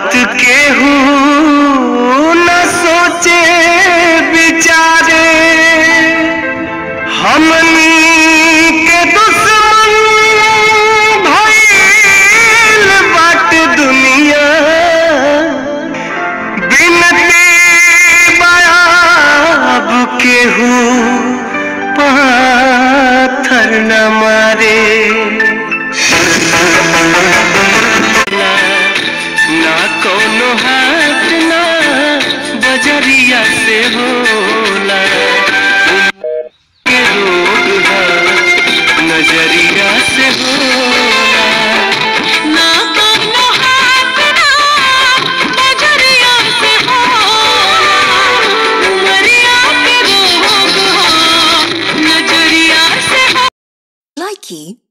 बात केहू न सोचे विचारे हमनी के दुश्मन भइल बाटे दुनिया बिनती बाब केहू पाथर न मारे ना कोनो हाथ ना बजरिया से होला के रोग है नजरिया से होला ना कोनो हाथ ना बजरिया से होला उमरिया के रोग हो नजरिया से हो Likey